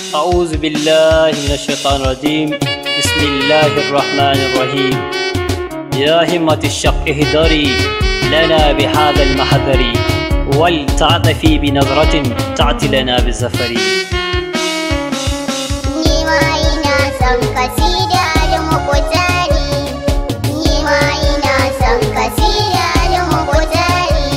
أعوذ بالله من الشيطان الرجيم بسم الله الرحمن الرحيم يا همة الشق اهدري لنا بهذا المحذر ولتعطفي بنظرة تعطي لنا بالزفر Ni ma ina son kasida da mukutari Ni ma ina son kasida da mukutari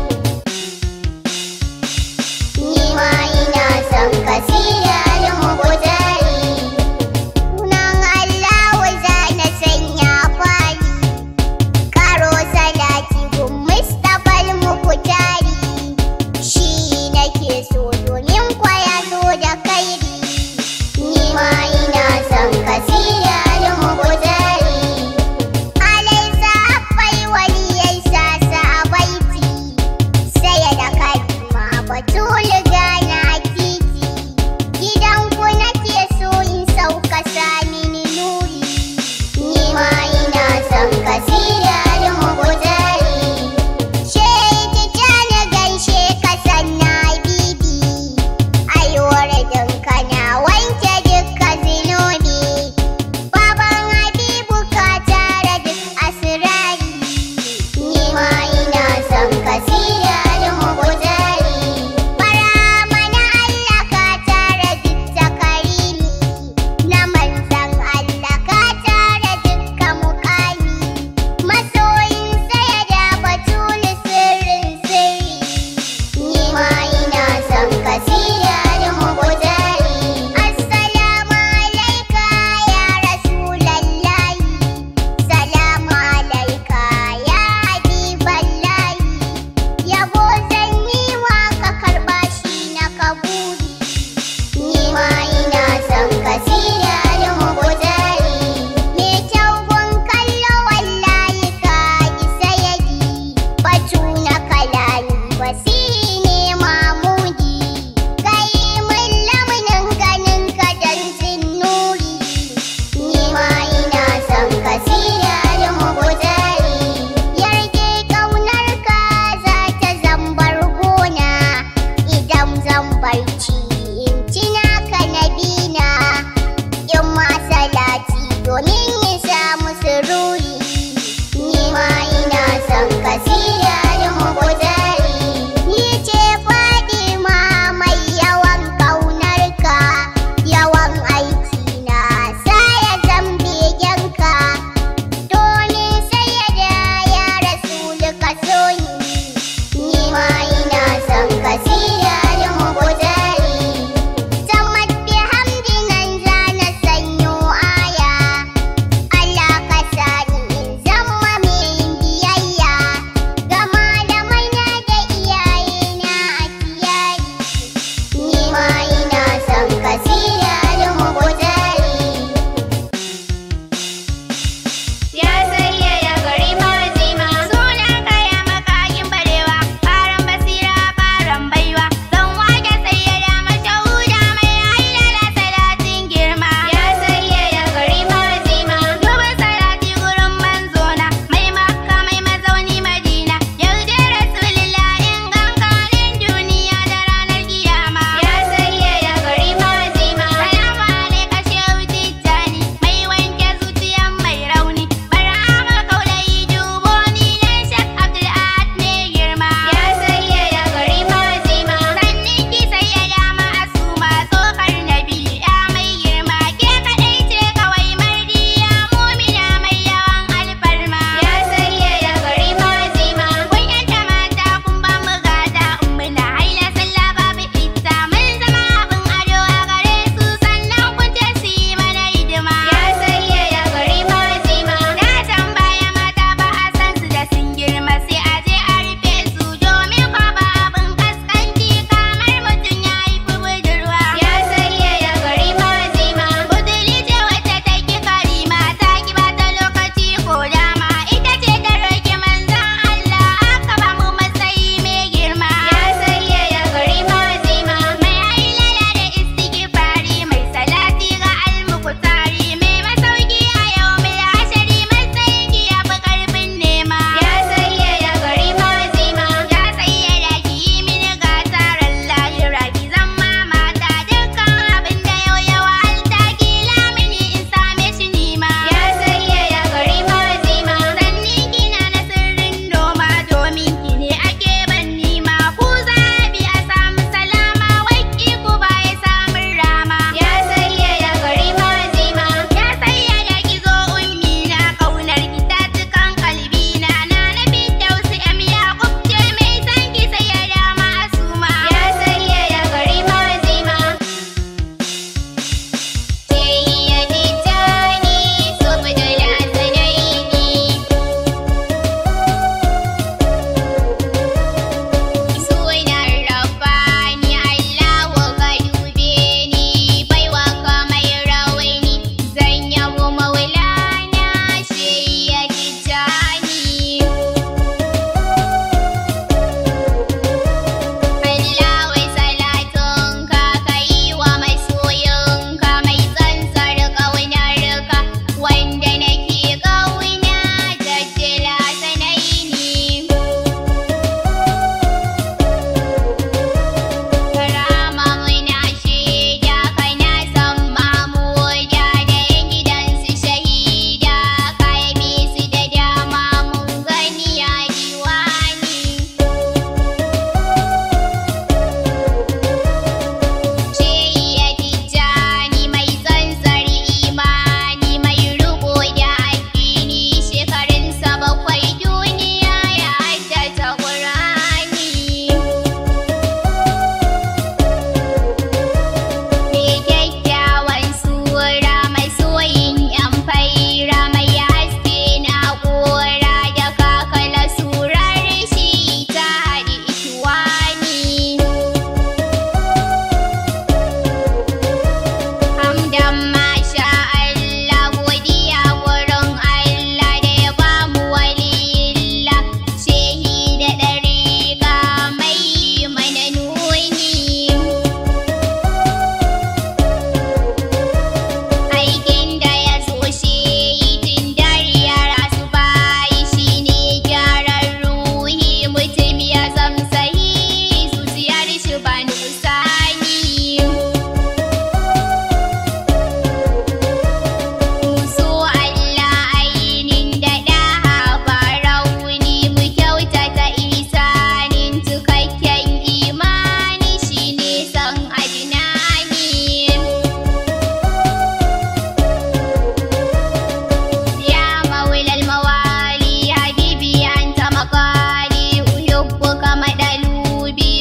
Ni ma ina son kasida da mukutari Sunan Allah za na sanya fari Karo salati gun Mustapha al-Mukutari Shi nake so domin kwaya so da kairi Ni ma ina son kasida da mukutari Alaisa akwai waliyai sasa a baiti Saya da kalma batulu gana titi Gidanku nake so in sauka sami ni nuri Ni ma ina son kasida da mukutari Shaidi jana gaishe ka sanna bibi Aiwar kana wanke dukka zinubi Baban Habibu ka tara duk asirari Ni ma ina son kasida da mukutari Bara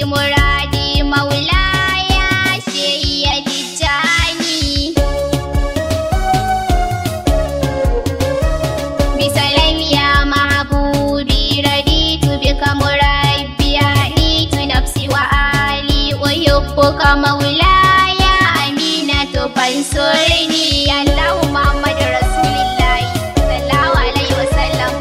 muradi maulaya sheya tijjani bisalam ya mahbubi raditu bika murabbi haditu nafsi wa ali uhibbuka maulaya aminatu fansurni allahu muhammadu rasulillahi sallallahu alaihi wasallam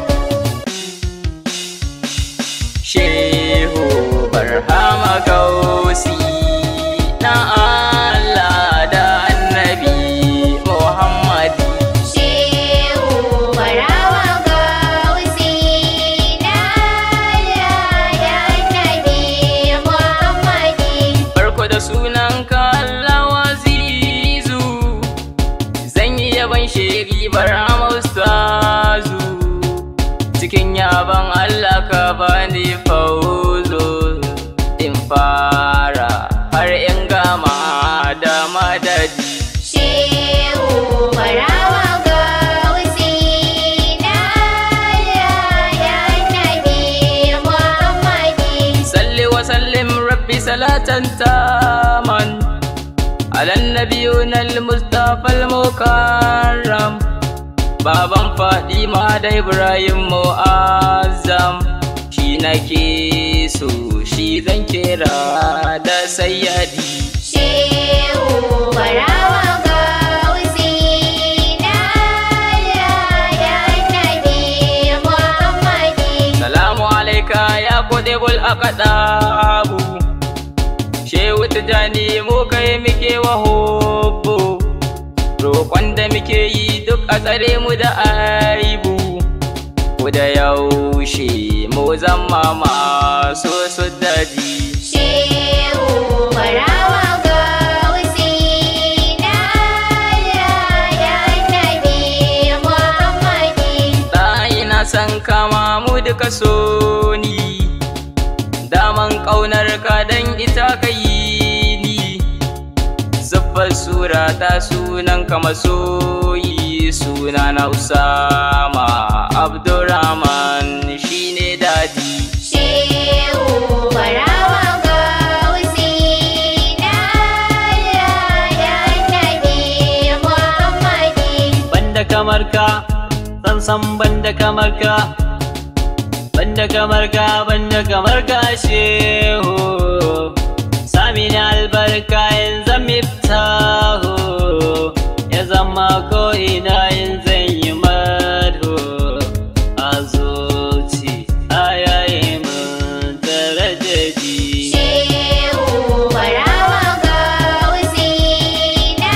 Shehu Barhama Gausi na Allah da Annabi Muhammadi Shehu barawa gausi na da Nabi Muhammadi farko da sunan Allah wazizu zan yi yaban shiri Barhama Ustazu cikin yaban Allah ka bani fauzo in fara har in gama da madadi Shehu barawa gausi na da Nabi Muhammadi salli wa sallim rabbi salatan taman ala nabiyuna al-mustafa al-mukarram baban fadima da ibrahim mu'azzam shi nake so shi zan kira da sayyadi Shehu barawa gausi na da Nabi Muhammadi salamu alaika ya kodebul akadabu shehu tijani mu kai muke wa hobbo roƙon da muke yi duk a tsare mu da aibu ku da yaushe mu zama masu su daji Shehu barawa gausi na da Nabi Muhammadi ɗayi na san kama mu duka so ni daman ƙaunar ka dan ita ka yi ni zuffar sura ta sunan ka masoyi suna na usama abdurrahman shine dadi Shehu barawa gausi na da Nabi Muhammadi banda kamar ka san banda kamar ka banda kamar ka banda kamar ka shehu sami ni albarka in zan miftahu ya zama ko ina in zan yi madhu a zuci a yayi mun darajaji Shehu barawa gausi na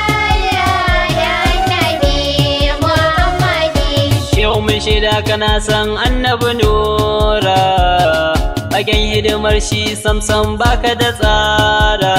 da Nabi Muhammadi Shehu mun shaida kana san annabi nura Fagen hidimar shi samsam baka da tsara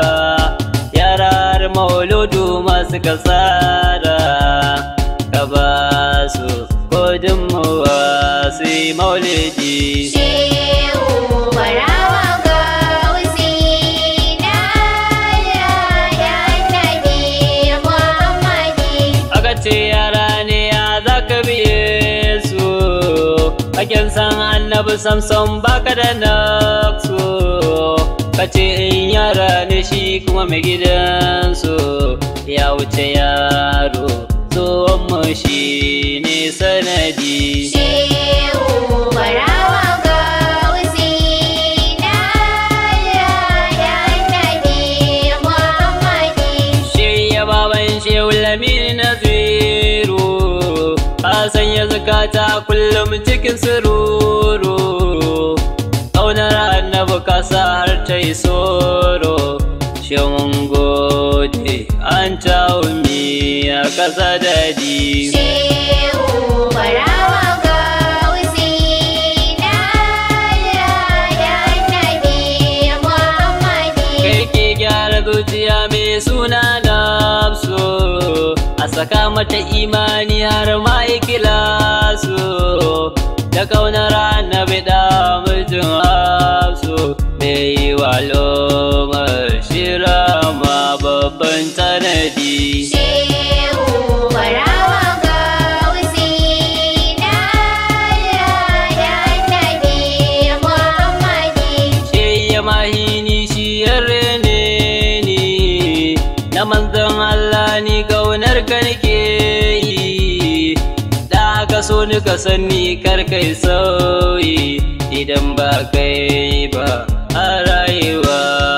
Yarar mauludu masu kasara Ka ba su gudunmuwa su yi maulidi Shehu barawa gausi na da Nabi Muhammadi Aka ce yara ne ya za ka biye su Hakin san annabi samson baka da naksu Ka ce in yara ne shi kuma mai gidansu Ya wuce yaro tsohon mu shi ne sanadi Shehu barawa gausi na da Nabi Muhammadi Shirya baban shehu lamini na zero A sanya zakata kullum cikin sururu Ƙaunar annabi kasa har ta yi soro Shin gode an ta umi a ƙasa dadi Shehu barawa gausi na da Nabi Muhammadi Kai ke gyara zuciya mai suna nafsu A saka mata imani har ma ikilasu Da kaunar annabi da mijin hafsu Mai yi wa lomar shira ma babban tanadi Shehu barawa gausi na da Nabi Muhammadi Shi ya mahini shi yarre ne ni na manzon Allah ni kaunar ka nake yi da ka so ni ka sanni kar kai sauyi idan ba kai ba a rayuwa